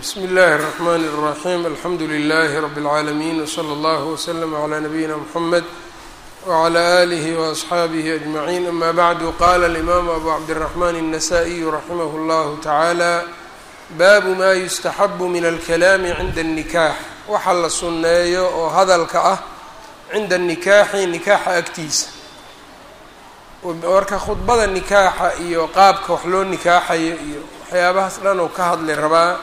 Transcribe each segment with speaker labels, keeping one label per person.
Speaker 1: bsmi اllahi الرحmn الرaxيm alxamdu لlh rb العaalمين wslى اllه وslm عlى nabiyina mxamed wعlى آlih وأصxaabih أجmaعin ama bعdu qala الإmam abu cabdالرaحman النasائي raximah اllah taعalى baabu ma yustaxab min اlkalaami cinda الnikaax waxa la sunneeyo oo hadalka ah cinda الnikaaxi nikaaxa agtiisa marka khudbada nikaaxa iyo qaabka wax loo nikaaxayo iyo waxyaabahaas dhan oo ka hadli rabaa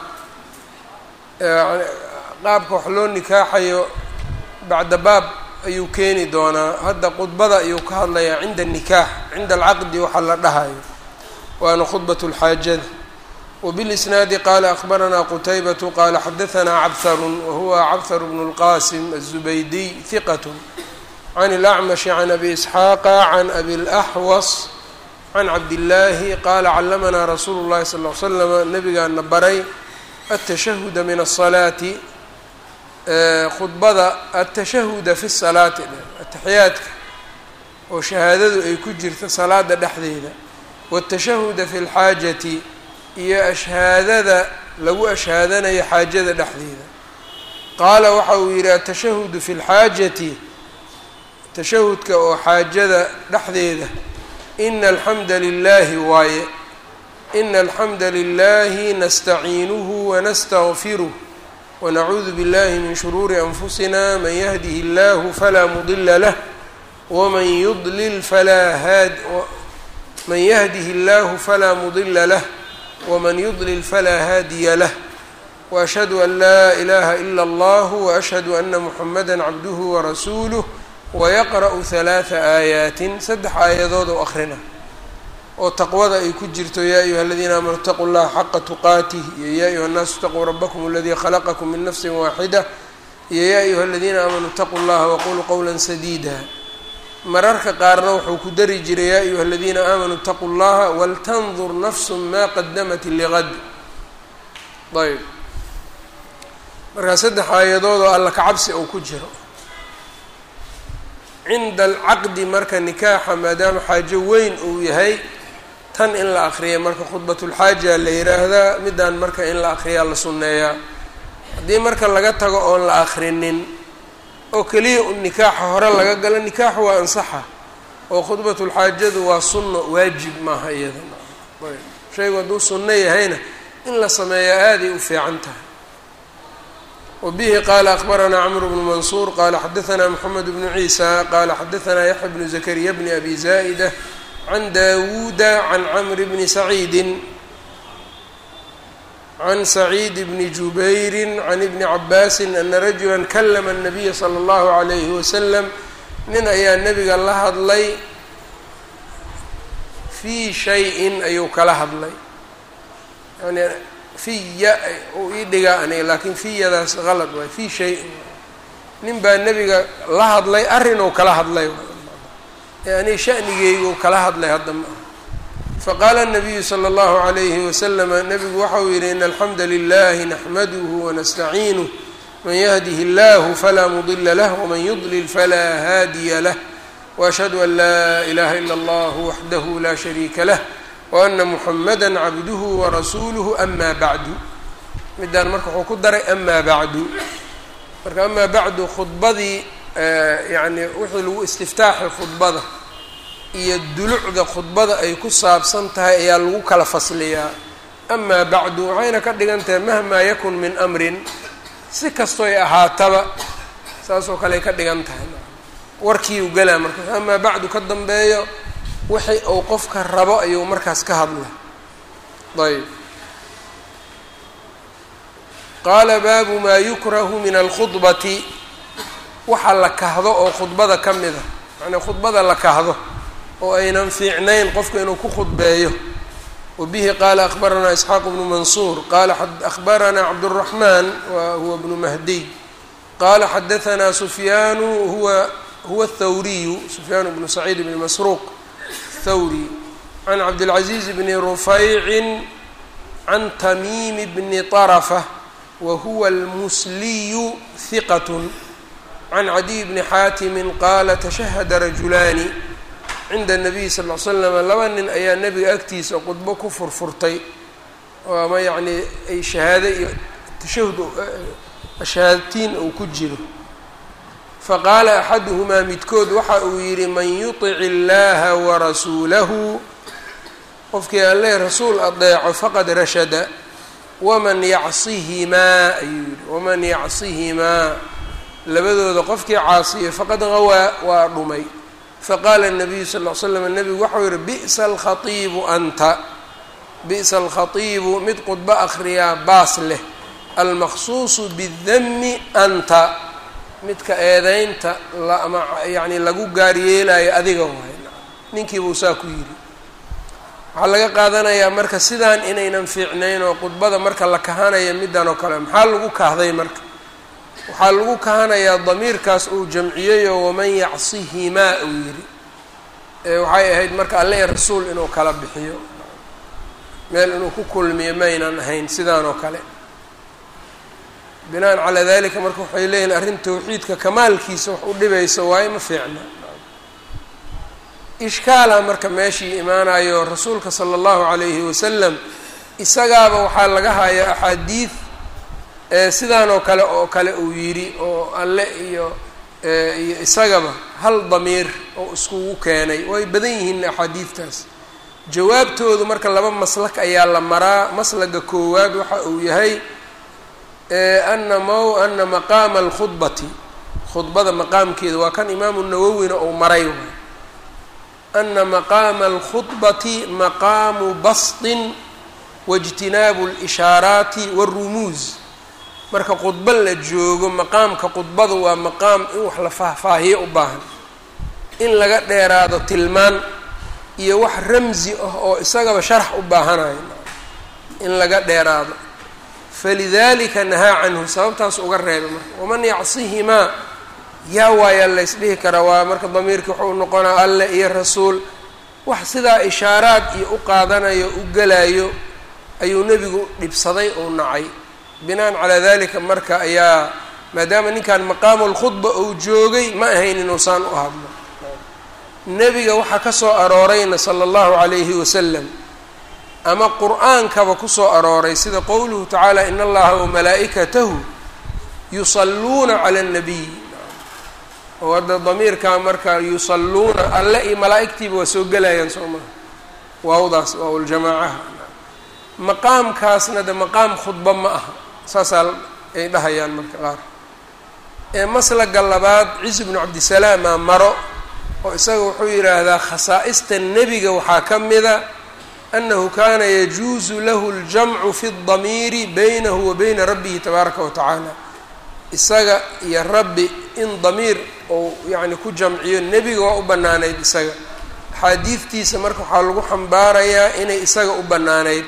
Speaker 1: qaabka wax loo nikaaxayo bacda baab ayuu keeni doonaa hadda khudbada ayuu ka hadlayaa cinda nikaax cinda alcaqdi waxa la dhahayo waana khudbat lxaajada wbilisnaadi qaala akhbaranaa qutaybatu qaala xadahanaa cabharun wahuwa cabhar bnu lqasim aلzubaydiy hiqat can اlacmashi can abi isxaaqa can abi اlaxwas can cabdillaahi qaala callamanaa rasuulu llahi sal l slama nabigaana baray atashahuda min asalaati khudbada atashahuda fi salaati ataxiyaadka oo shahaadadu ay ku jirto salaada dhexdeeda watashahuda fi lxaajati iyo ashhaadada lagu ashhaadanayo xaajada dhexdeeda qaala waxa uu yidhi atashahudu fi lxaajati tashahudka oo xaajada dhexdeeda ina alxamda lilaahi waaye ina alxamda lilahi nastaciinuhu wanastagfiruh wanacuudu billahi min shuruuri anfusina man yahdihi اllahu falaa mudila lah waman yudlil falaa haad man yahdihi اllahu falaa mudila lah waman yudlil falaa haadiya lah waashhadu an laa ilaha ila اllah waashhadu ana muxamada cabduhu warasuuluh wayaqra'u halaatha aayaatin saddex aayadood oo akhrina oo taqwada ay ku jirto yaa ayuha aladiina aamanuu itaquu llaha xaqa tuqaatih iyo yaa ayuha nnaasu itaquu rabakum aladii khalaqakum min nafsin waaxida iyo yaa ayuha aladiina aamanuu itaquu llaha waquluu qowla sadiida mararka qaarna wuxuu ku dari jiray yaa ayuha aladiina aamanuu itaquu llaha waltandur nafsu maa qadamat liqad ayb markaa saddex aayadood oo alla kacabsi uu ku jiro cinda alcaqdi marka nikaaxa maadaama xaajo weyn uu yahay tan in la akriya marka khudbatulxaaja la yiraahdaa midaan marka in la akriyaa la sunneeyaa haddii marka laga tago oon la akrinin oo keliya un nikaaxa hore laga galo nikaaxu waa ansaxa oo khudbatulxaajadu waa sunno waajib maaha iyada shaygu hadduu sunno yahayna in la sameeyaa aaday u fiican tahay wbihi qala akbaranaa cmr bnu mansuur qala xadaanaa mxamed bnu ciisa qala xadaanaa yaxya bnu zakariya bni abi zaa'ida can dawuuda can camr bni saciidi can saciid bni jubayri can ibni cabaasi ana rajula kalama الnabiya slى اllahu عalayhi wasalam nin ayaa nebiga la hadlay fii shayin ayuu kala hadlay yani fiya uu ii dhigaa aniga laakiin fiyadaas qalad waay fii shayin nin baa nebiga la hadlay arrinuu kala hadlay ee aniga shanigeyguu kala hadlay hadda ma aha faqaala nabiyu sala allahu calayhi wasalama nebigu waxa uu yidhi ina alxamda lilahi naxmaduhu wanastaciinuh man yahdihi illahu falaa mudila lah waman yudlil falaa haadiya lah waashhadu an laa ilaha ila allah waxdahu la shariika lah waana muxamada cabduhu warasuuluhu ama bacdu midaan marka wuxuu ku daray ama bacdu marka amaa bacdu khudbadii yani wixii lagu istiftaaxay khudbada iyo dulucda khudbada ay ku saabsan tahay ayaa lagu kala fasliyaa amaa bacdu waxayna ka dhigan tahay mahmaa yakun min amrin si kastoy ahaataba saasoo kale ay ka dhigan tahay warkiiu galaa marka amaa bacdu ka dambeeyo wixii uu qofka rabo ayuu markaas ka hadla ayb qaala baabu maa yukrahu min alkhudbati waxa la kahdo oo khudbada ka mid a macnaa khudbada la kahdo oo aynan fiicnayn qofka inuu ku khudbeeyo wabihi qaala akhbaranaa isxaaq bnu mansuur qaala akhbaranaa cabdالraxmaan wa huwa bnu mahdiy qaala xadahanaa sufyaanu huwa huwa athawriyu sufyaan bnu saciid bni masruuq thawri can cabdilcaziiz bni rufaycin can tamiimi bni طarafa wa huwa almusliyu hiqat can cadiy bni xaatimin qaala tashahada rajulaani cinda الnabiy sal ll slam laba nin ayaa nebiga agtiisa khudbo ku furfurtay oo ama yacnii ay shahaado iyo tashahud ashhaatiin uu ku jiro faqaala axaduhumaa midkood waxa uu yidhi man yuطic illaha warasuulahu qofkii alle rasuul adeeco faqad rashada waman yacsihimaa ayuu yihi waman yacsihimaa labadooda qofkii caasiyo faqad gawaa waa dhumay faqaala الnabiyu sal ll ly slam nebigu waxau yihi bi'sa alkhaiibu anta bi'sa alkhatiibu mid qudbo akhriyaa baas leh almaqsuusu bidami anta midka eedeynta ama yacni lagu gaaryeelayo adiga waay ninkiibuu saa ku yidhi waxaa laga qaadanayaa marka sidaan inaynan fiicnayn oo khudbada marka la kahanaya middan oo kale maxaa lagu kahday marka waxaa lagu kahanayaa damiirkaas uu jamciyeyoo waman yacsihimaa uu yidhi waxay ahayd marka alle rasuul inuu kala bixiyo meel inuu ku kulmiyo maynan ahayn sidaan oo kale binaan calaa dalika marka waxay leeyihin arrin tawxiidka kamaalkiisa wax u dhibaysa waayo ma fiicna ishkaala marka meeshii imaanayo rasuulka sala allahu calayhi wasalam isagaaba waxaa laga hayaa axaadiid sidaan oo kale oo kale uu yidhi oo alle iyo iyo isagaba hal damiir oo iskugu keenay way badan yihiin axaadiidtaas jawaabtoodu marka laba maslak ayaa la maraa maslaga koowaad waxa uu yahay ana mo ana maqaama alkhudbati khudbada maqaamkeeda waa kan imaamu nawowina uu maray waay ana maqaama alkhudbati maqaamu bastin waijtinaabu اlishaaraati wاrumuuz marka khudbo la joogo maqaamka khudbadu waa maqaam in wax la faahfaahiyo u baahan in laga dheeraado tilmaan iyo wax ramsi ah oo isagaba sharax u baahanayo in laga dheeraado falidalika nahaa canhu sababtaas uga reeba marka waman yacsihimaa yaa waayaa laysdhihi karaa waa marka damiirkii wuxuu noqonaa alle iyo rasuul wax sidaa ishaaraad iyo u qaadanayo u gelayo ayuu nebigu dhibsaday ou nacay binaan calaa dalika marka ayaa maadaama ninkan maqaamu lkhudba uu joogay ma ahayn inuusaan u hadlo nebiga waxaa ka soo aroorayna sala allahu calayhi wasalam ama qur-aankaba kusoo arooray sida qowluhu tacaala in allaha wamalaa'ikatahu yusalluuna cala annabiy oo hadda damiirkaa marka yusalluuna alle iyo malaa'igtiiba waa soo gelayaan soo maha waawdaas waawljamaacaha maqaamkaasna de maqaam khudba ma aha saasaa ay dhahayaan marka qaar ee maslaga labaad ciise bnu cabdisalaama maro oo isaga wuxuu yidhaahdaa khasaa'ista nebiga waxaa ka mida anahu kana yajuusu lahu اljamcu fi اdamiiri baynahu wa bayna rabbihi tabaaraka wa tacaala isaga iyo rabbi in damiir ou yacni ku jamciyo nebiga waa u bannaanayd isaga axaadiidtiisa marka waxaa lagu xambaarayaa inay isaga u bannaanayd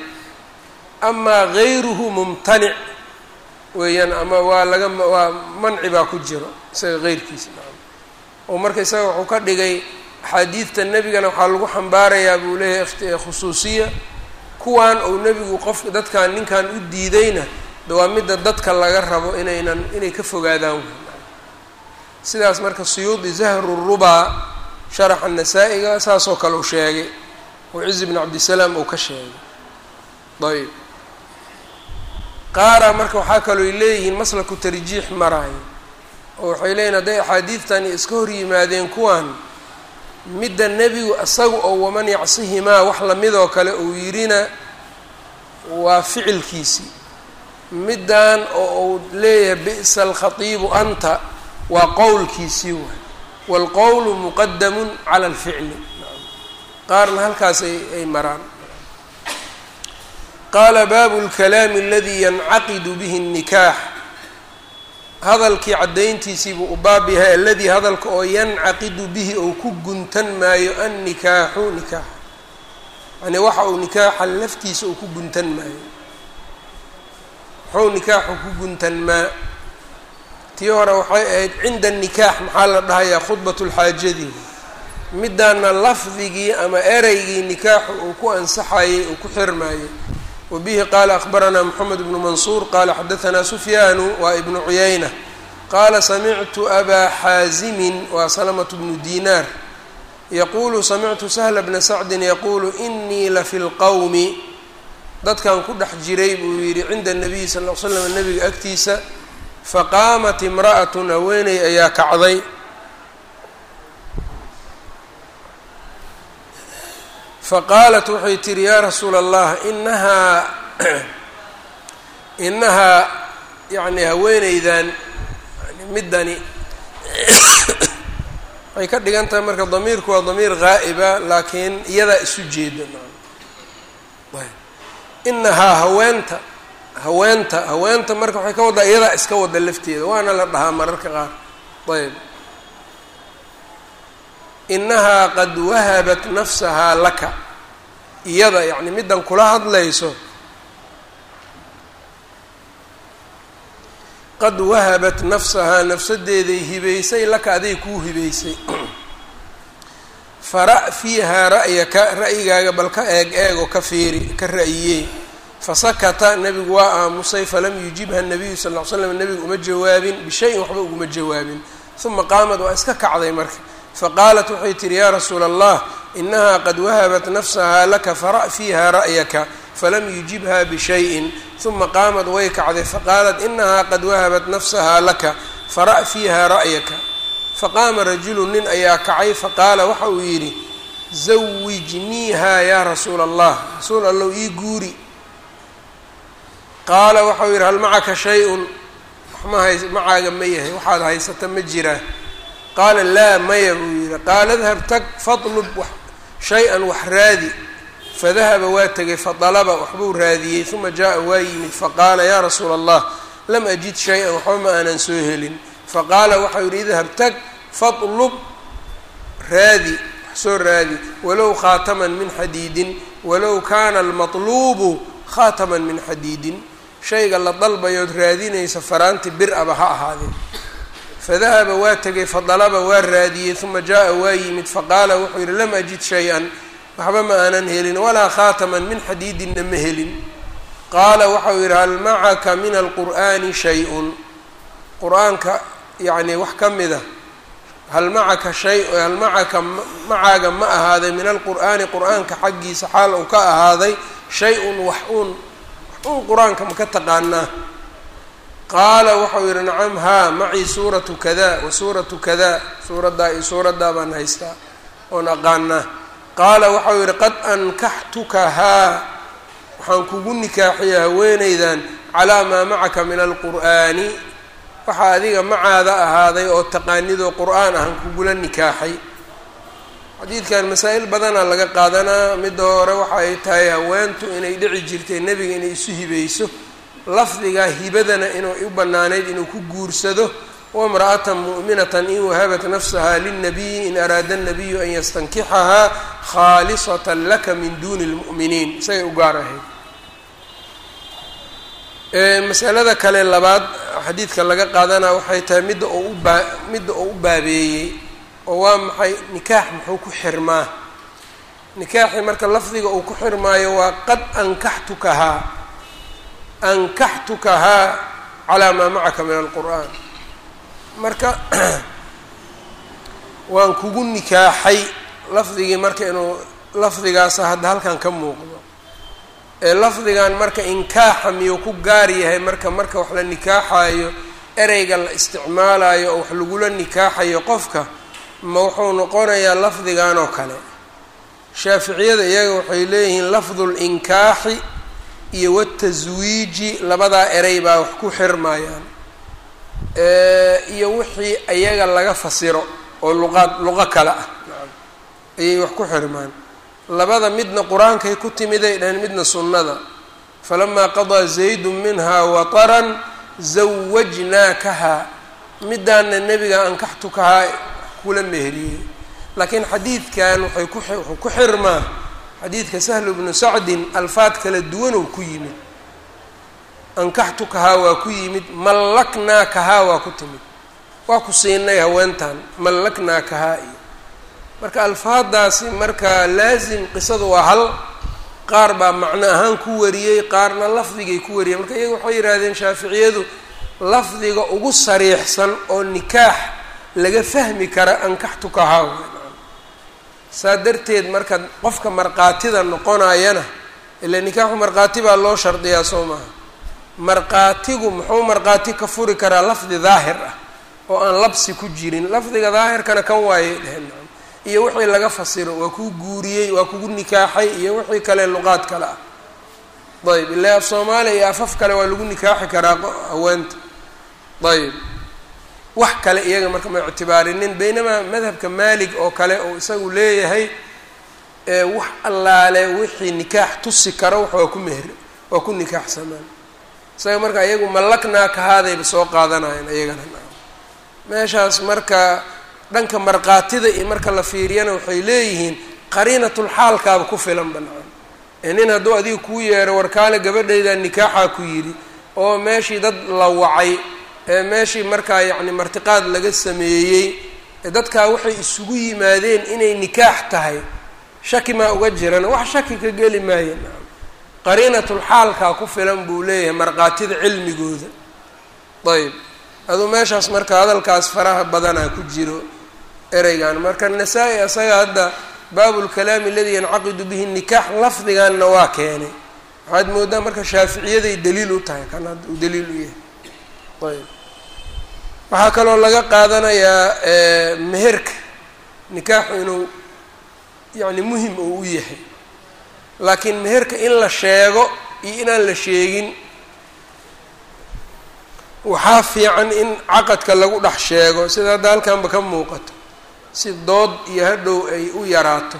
Speaker 1: amaa gayruhu mumtanic weeyaan ama waa laga waa manci baa ku jiro isaga geyrkiisa oo marka isaga wuxuu ka dhigay axaadiidta nebigana waxaa lagu xambaarayaa buu leeyahay khusuusiya kuwan uu nebigu qof dadkan ninkan u diidayna de waa midda dadka laga rabo inaynan inay ka fogaadaan sidaas marka suyuudi zahru rubaa sharaxa nasaa-iga saasoo kale uu sheegay oo cizi bn cabdisalaam uu ka sheegay ayb qaara marka waxaa kalooy leeyihiin maslaku tarjiix maraayo oo waxay leeyihin hadday axaadiidtani iska hor yimaadeen kuwan midda nebigu isaga oo waman yacsihimaa wax lamidoo kale uu yidhina waa ficilkiisii middan oo uu leeyahay bi'sa alkhatiibu anta waa qowlkiisii waay waalqowlu muqadamun cala alficli qaarna halkaas ay ay maraan qaala baabu lkalaami aladii yancaqidu bihi الnikaax hadalkii caddayntiisiibuu u baab yahay aladii hadalka oo yancaqidu bihi ou ku guntan maayo annikaaxu nikaax yani waxa uu nikaaxa laftiisa uu ku guntan maayo muxuu nikaaxu ku guntan maa tii hore waxay ahayd cinda nikaax maxaa la dhahayaa khudbat lxaajadii midaana lafdigii ama ereygii nikaaxu uu ku ansaxayay uu ku xirmaayay wbihi qala akbaranaa mxamed bnu mansuur qala xadaanaa sufyaanu waa ibnu cuyayna qaala samictu abaa xaazimin waa salamatu bnu dinaar yaquulu samictu sahla bna sacdin yaquulu inii lafi lqowmi dadkan ku dhex jiray buu yidhi cinda nabiyi sal l slam nabiga agtiisa faqaamat imra'atun haweeney ayaa kacday faqaalat waxay tihi yaa rasuula allah inahaa inahaa yani haweeneydan middani waxay ka dhigan tahay marka damiirku waa damiir gaa'iba laakiin iyadaa isu jeeda inahaa haweenta haweenta haweenta marka waxay ka waddaa iyadaa iska wada lafteeda waana la dhahaa mararka qaar ayb inahaa qad wahabat nafsahaa laka iyada yacni middan kula hadlayso qad wahabat nafsahaa nafsadeeday hibaysay laka aday kuu hibaysay fara' fiihaa ra'yaka ra'yigaaga bal ka eeg eegoo ka fiiri ka ra'yiyey fasakata nebigu waa aamusay falam yujibha nabiyu sal ll ly slam nebigu uma jawaabin bishayin waxba uguma jawaabin uma qaamad waa iska kacday marka faqaalat waxay tihi yaa rasuula allah inahaa qad wahabat nafsahaa laka fara' fiiha ra'yaka falam yujibha bishayin uma qaamad way kacday faqaalat inahaa qad wahabat nafsahaa laka fara' fiiha ra'yaka faqaama rajulu nin ayaa kacay faqaala waxa uu yidhi zawijniiha yaa rasuula allah rasuul allow ii guuri qaala waxau yidhi hal macaka shay-un wax ma hays macaaga ma yahay waxaad haysata ma jiraa qaala laa maya buu yidhi qaala dahab tag fadlub shay-an wax raadi fadahaba waa tegay fadalaba waxbuu raadiyey uma jaa-a waa yimid faqaala yaa rasuula allah lam ajid shay-an waxba ma aanan soo helin faqaala waxau yidhi idhab tag fadlub raadi wax soo raadi walow khaataman min xadiidin walow kaana almatluubu khaataman min xadiidin shayga la dalbayood raadinaysa faraanti bir aba ha ahaadee fadahaba waa tegay fadalaba waa raadiyey uma jaa-a waa yimid faqaala wuxuu yidhi lam ajid shay-an waxba ma aanan helin walaa khaataman min xadiidinna ma helin qaala waxau yidhi hal macaka min alqur'aani shay-un qur-aanka yacni wax ka mida hal macaka shay hal macaka macaaga ma ahaaday min alqur'aani qur-aanka xaggiisa xaal uu ka ahaaday shay-un wax uun wax uun qur-aanka ma ka taqaanaa qaala waxau yidhi nacam haa macii suuratu kada wa suuratu kada suuraddaa iyo suuraddaa baan haystaa oon aqaanaa qaala waxau yidhi qad ankaxtukahaa waxaan kugu nikaaxiya haweenaydan calaa maa macaka min alqur'aani waxaa adiga macaada ahaaday oo taqaanidoo qur-aan ahan kugula nikaaxay xadiidkan masaa-il badanaa laga qaadanaa midda hore waxa ay tahay haweentu inay dhici jirtay nebiga inay isu hibayso lafdiga hibadana inuu u banaanayd inuu ku guursado wamra'atan mu'minatan in wahabat nafsaha lilnabiyi in araada nabiyu an yastankixahaa khaalisatan laka min duuni lmu'miniin isagay u gaar ahayd masalada kale labaad xadiidka laga qaadanaa waxay tahay midda oo u baa midda oo u baabeeyey oo waa maxay nikaax muxuu ku xirmaa nikaaxi marka lafdiga uu ku xirmaayo waa qad ankaxtukahaa ankaxtukahaa calaa maa macaka min alqur'aan marka waan kugu nikaaxay lafdigii marka inuu lafdigaasa hadda halkan ka muuqdo ee lafdigan marka inkaaxa miyuu ku gaar yahay marka marka wax la nikaaxayo ereyga la isticmaalayo oo wax lagula nikaaxayo qofka ma wuxuu noqonayaa lafdigan oo kale shaaficiyada iyaga waxay leeyihiin lafdu linkaaxi iyo wataswiiji labadaa erey baa wax ku xirmayaan iyo wixii ayaga laga fasiro oo luqaad luqo kale ah ayay wax ku xirmaan labada midna qur-aankay ku timiday dhaheen midna sunnada falamaa qadaa zaydun minhaa wataran zawajnaakahaa midaana nebiga ankaxtukahaa kula meheriyey laakiin xadiidkan waxay ku wuxuu ku xirmaa xadiidka sahlu bnu sacdin alfaad kala duwanow ku yimid ankaxtukahaa waa ku yimid mallaknaakahaa waa ku timid waa ku siinay haweentan mallaknaakahaa iyo marka alfaadaasi marka laasim qisadu waa hal qaar baa macno ahaan ku wariyey qaarna lafdigay ku wariyeen marka iyaga waxay yidhahdeen shaaficiyadu lafdiga ugu sariixsan oo nikaax laga fahmi kara ankaxtukahaa saa darteed marka qofka markhaatida noqonayana ila nikaaxu markhaati baa loo shardiyaa soo maaha markhaatigu muxuu markhaati ka furi karaa lafdi daahir ah oo aan labsi ku jirin lafdiga daahirkana kan waayay dheheen iyo wixii laga fasiro waa kuu guuriyey waa kugu nikaaxay iyo wixii kale luqaad kale ah ayb ilaa af soomaaliya iyo afaf kale waa lagu nikaaxi karaa haweenta ayb wax kale iyaga marka ma ictibaarinin baynamaa madhabka maalig oo kale oo isagu leeyahay wax allaale wixii nikaax tusi karo wax waa ku meher waa ku nikaaxsamaan isaga marka iyagu mallaknaa kahaadayba soo qaadanayeen iyagana meeshaas marka dhanka markhaatida iyo marka la fiiriyana waxay leeyihiin qariinatulxaalkaaba ku filan banaan ee nin hadduu adiga kuu yeero warkaale gabadhayda nikaaxaa ku yidhi oo meeshii dad la wacay ee meeshii markaa yacni martiqaad laga sameeyey ee dadkaa waxay isugu yimaadeen inay nikaax tahay shaki maa uga jiran wax shaki ka geli maayo qariinatulxaalkaa ku filan buu leeyahay markhaatida cilmigooda ayb aduu meeshaas marka hadalkaas faraha badanaa ku jiro ereygan marka nasaa-i asaga hadda baabulkalaami aladii yancaqidu bihi nikaax lafdiganna waa keenay waxaad moodaa marka shaaficiyaday daliil u tahay kan hadda uu daliil u yahay ayb waxaa kaloo laga qaadanayaa meherka nikaaxu inuu yacni muhim oo u yahay laakiin meherka in la sheego iyo inaan la sheegin waxaa fiican in caqadka lagu dhex sheego sida hadda halkanba ka muuqato si dood iyo hadhow ay u yaraato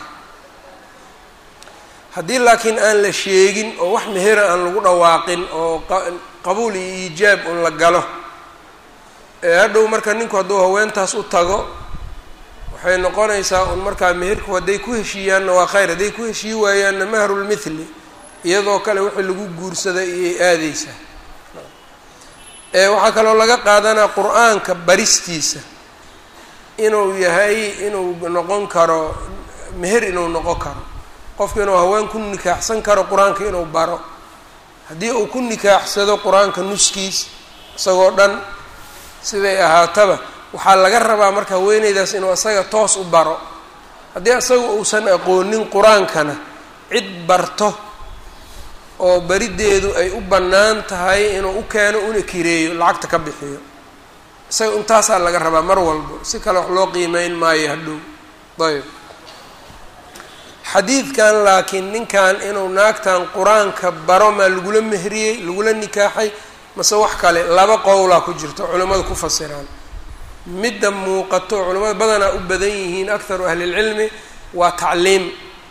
Speaker 1: haddii laakiin aan la sheegin oo wax mehera aan lagu dhawaaqin oo qabuul iyo iijaab un la galo ee hadhow marka ninku hadduu haweentaas u tago waxay noqonaysaa un markaa meherku hadday ku heshiiyaanna waa khayr hadday ku heshii waayaanna mahrulmithli iyadoo kale wixii lagu guursaday iyay aadeysaa waxaa kaloo laga qaadanaa qur-aanka baristiisa inuu yahay inuu noqon karo meher inuu noqon karo qofku inuu haween ku nikaaxsan karo qur-aanka inuu baro haddii uu ku nikaaxsado qur-aanka nuskiis isagoo dhan siday ahaataba waxaa laga rabaa marka haweeneydaas inuu isaga toos u baro haddii isaga uusan aqoonin qur-aankana cid barto oo berideedu ay u bannaan tahay inuu u keeno una kireeyo lacagta ka bixiyo isaga intaasaa laga rabaa mar walbo si kale wax loo qiimeyn maayo hadhow ayb xadiidkan laakiin ninkan inuu naagtan qur-aanka baro maa lagula mehriyey lagula nikaaxay mase wax kale laba qowlaa ku jirto culimmadu ku fasiraan midda muuqato culimmada badanaa u badan yihiin akharu ahlilcilmi waa tacliim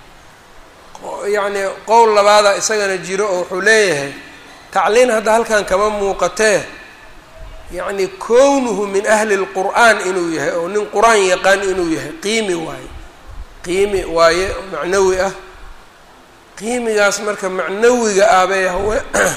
Speaker 1: yacni qowl labaada isagana jiro oo wuxuu leeyahay tacliin hadda halkan kama muuqatee yacni kownuhu min ahli lqur'aan inuu yahay oo nin qur-aan yaqaan inuu yahay qiimi waaye qiimi waaye oo macnawi ah qiimigaas marka macnawiga ah bay hawe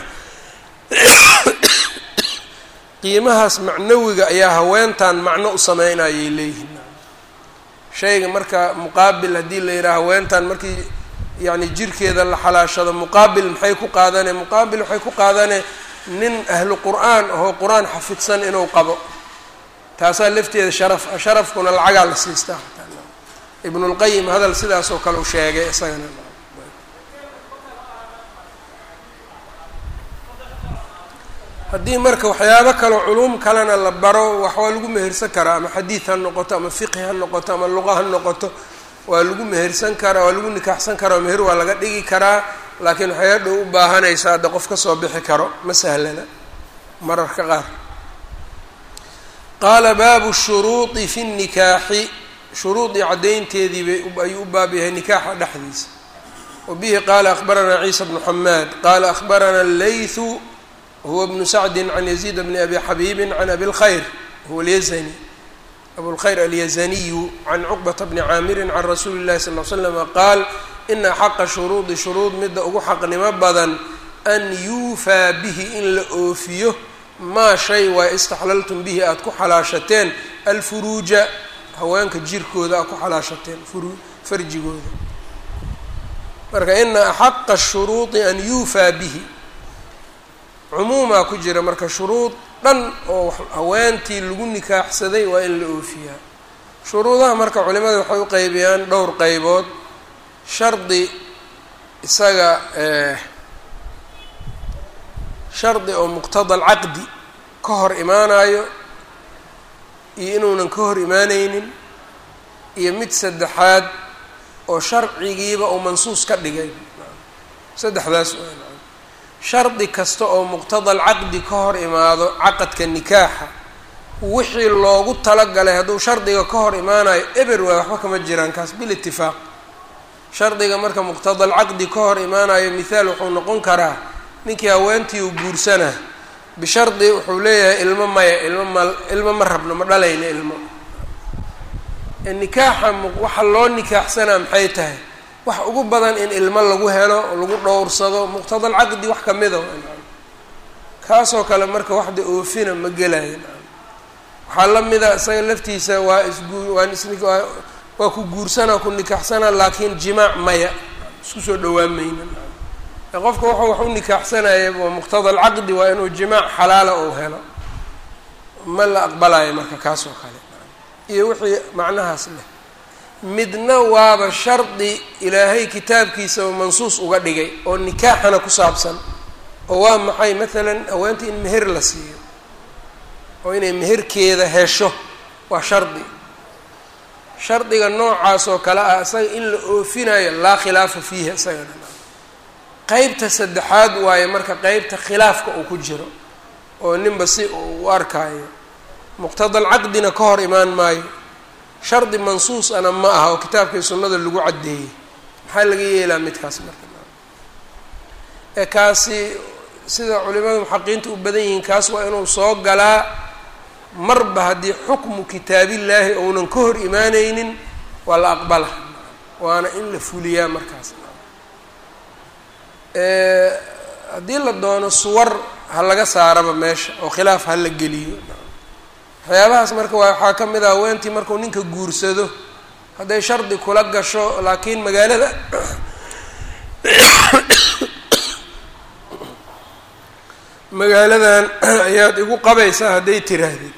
Speaker 1: qiimahaas macnawiga ayaa haweentan macno u sameynayay leeyihiin shayga marka muqaabil haddii la yidhaha haweentan markii yacni jirkeeda la xalaashado muqaabil maxay ku qaadane muqaabil waxay ku qaadane nin ahlu qur'aan ahoo qur-aan xafidsan inuu qabo taasaa lafteeda sharaf ah sharafkuna lacagaa la siistaa ibnulqayim hadal sidaas oo kale u sheegay isagana haddii marka waxyaabo kaleo culuum kalena la baro wax waa lagu mehersan karaa ama xadiid ha noqoto ama fiqhi ha noqoto ama luqa ha noqoto waa lagu mehersan karaa waa lagu nikaaxsan karaa meher waa laga dhigi karaa laakiin waxay hadhow u baahanaysaa hadda qof ka soo bixi karo ma sahlana mararka qaar qaala baabu shuruudi fi nnikaaxi shuruudii caddaynteedii bay ayuu u baab yahay nikaaxa dhexdiisa wa bihi qaala akhbaranaa ciisa bnu xamaad qaala akhbarana leythu huwa bnu sacdi can yaziid bni abi xabiibin can abi lkhayr huwa alyazani abulkhayr alyazaniyu can cuqbata bni caamirin can rasuuli illahi sal l slama qaal ina xaqa shuruudi shuruud midda ugu xaqnimo badan an yuufaa bihi in la oofiyo maa shay waa istaxlaltum bihi aada ku xalaashateen alfuruuja haweenka jirkooda aad ku xalaashateen furu farjigooda marka ina axaqa shuruudi an yuufaa bihi cumuumaa ku jira marka shuruud dhan oo haweentii lagu nikaaxsaday waa in la oofiyaa shuruudaha marka culimada waxay u qeybiyaan dhowr qeybood shardi isaga shardi oo muqtada alcaqdi ka hor imaanayo iyo inuunan ka hor imaaneynin iyo mid saddexaad oo sharcigiiba uu mansuus ka dhigay saddexdaas waa shardi kasta oo muqtada alcaqdi ka hor imaado caqadka nikaaxa wixii loogu talagalay hadduu shardiga ka hor imaanayo eber waay waxba kama jiraan kaas bilitifaaq shardiga marka muqtada alcaqdi ka hor imaanayo mithaal wuxuu noqon karaa ninkii haweentii uu guursanaa bishardi wuxuu leeyahay ilmo maya ilmo ma ilmo ma rabno ma dhalayna ilmo nikaaxa waxa loo nikaaxsanaa maxay tahay wax ugu badan in ilmo lagu helo lagu dhowrsado muqtada alcaqdi wax kamida kaasoo kale marka waxda oofina ma gelaya waxaa la mida isaga laftiisa waa isguu waan is waa ku guursanaa ku nikaaxsanaa laakiin jimaac maya isku soo dhawaan mayna qofka wuxuu wax u nikaaxsanaya waa muqtada alcaqdi waa inuu jimaac xalaala ou helo ma la aqbalayo marka kaas oo kale iyo wixii macnahaas leh midna waaba shardi ilaahay kitaabkiisa oo mansuus uga dhigay oo nikaaxana ku saabsan oo waa maxay maalan haweenta in meher la siiyo oo inay meherkeeda hesho waa shardi shardiga noocaas oo kale ah isaga in la oofinayo laa khilaafa fiihi isaga dhan qeybta saddexaad waaye marka qeybta khilaafka uu ku jiro oo ninba si uu u arkaayo muqtada alcaqdina ka hor imaan maayo shardi mansuus ana ma aha oo kitaabkii sunnada lagu caddeeyey maxaa laga yeelaa midkaas marka ee kaasi sida culimada muxaqiinta u badan yihiin kaas waa inuu soo galaa marba haddii xukmu kitaabillaahi ounan ka hor imaaneynin waa la aqbala waana in la fuliyaa markaas haddii la doono suwar ha laga saaraba meesha oo khilaaf ha la geliyo waxyaabahaas marka waa waxaa ka mid ah haweentii markuu ninka guursado hadday shardi kula gasho laakiin magaalada magaaladan ayaad igu qabaysaa hadday tiraahdid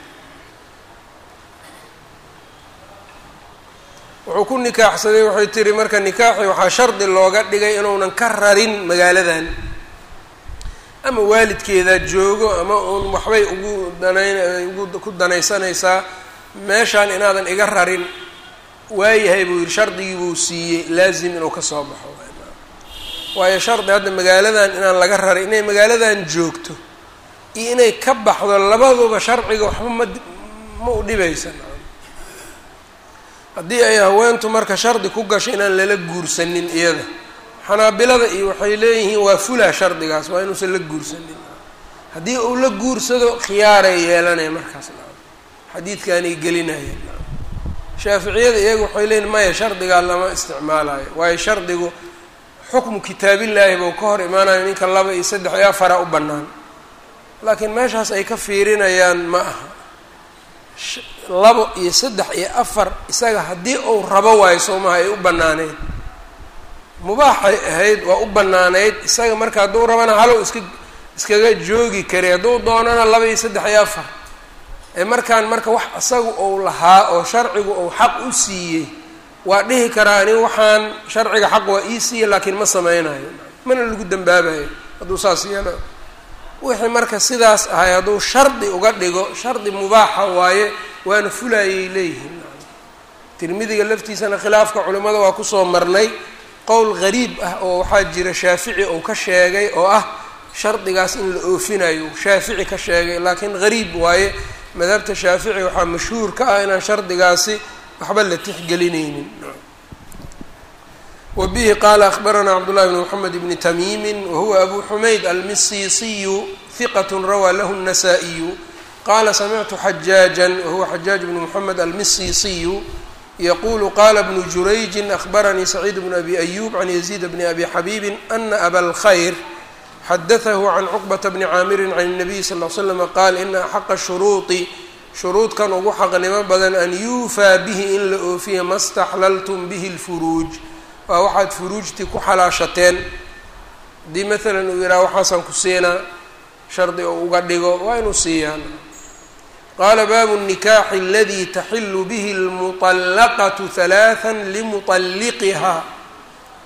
Speaker 1: wuxuu ku nikaaxsaday waxay tiri marka nikaaxi waxaa shardi looga dhigay inuunan ka rarin magaaladan ama waalidkeeda joogo ama uun waxbay ugu danayn ugu ku danaysanaysaa meeshaan inaadan iga rarin waayahay buu yihi shardigii buu siiyey laazim inuu ka soo baxo waayo shardi hadda magaaladan inaan laga rarin inay magaaladan joogto iyo inay ka baxdo labaduba sharciga waxba ma ma u dhibaysan haddii ay haweentu marka shardi ku gasho inaan lala guursanin iyada xanaabilada iyo waxay leeyihiin waa fulaa shardigaas waa inuusan la guursanin haddii uu la guursado khiyaaray yeelanaya markaas xadiidkaanay gelinayeen shaaficiyada iyaga waxay leeyihin maya shardigaa lama isticmaalayo waayo shardigu xukmu kitaabillaahi buu ka hor imaanayo ninka laba iyo saddex iyo afara u bannaan laakiin meeshaas ay ka fiirinayaan ma aha labo iyo saddex iyo afar isaga haddii uu rabo waayo soomaha ay u bannaaneyd mubaaxay ahayd waa u bannaanayd isaga marka hadduu rabana halow iska iskaga joogi kari hadduu doonana laba iyo saddex iyo afar ee markaan marka wax isaga uu lahaa oo sharcigu uu xaq u siiyey waa dhihi karaa ani waxaan sharciga xaq waa ii siiya laakiin ma sameynayo mana lagu dambaabayo hadduu saas yeelo wixii marka sidaas ahay hadduu shardi uga dhigo shardi mubaaxa waaye waana fulaayay leeyihiin tirmidiga laftiisana khilaafka culimmada waa kusoo marnay qowl gariib ah oo waxaa jira shaafici uu ka sheegay oo ah shardigaas in la oofinayo shaafici ka sheegay laakiin gariib waaye madhabta shaafici waxaa mashhuur ka ah inaan shardigaasi waxba la tixgelinaynin wa bihi qaala akhbaranaa cabdullahi bn moxamed bni tamiimi wahuwa abu xumayd almisiisiyu hiqat rawaa lahu الnasaa-iyu qaala samictu xajaaja wahuwa xajaaj bnu moxamed almisiisiyu yqulu qala bnu jurayji akhbaranii saciid bnu abi ayub can yaziid bni abi xabiibi ana aba lkhayr xadatahu can cuqbata bni caamirin can الnabiy sal l slama qaal ina axaqa shuruuطi shuruudkan ugu xaqnimo badan an yuufaa bihi in la oofiya ma staxlaltum bihi اlfuruuj waa waxaad furuujtii ku xalaashateen haddii maalan uu yidhaha waxaasaan ku siinaa shardi oo uga dhigo waa inuu siiyaan qaala baabu الnikaaxi aladi taxilu bihi اlmuطallaqatu halaثa limuطalliqihaa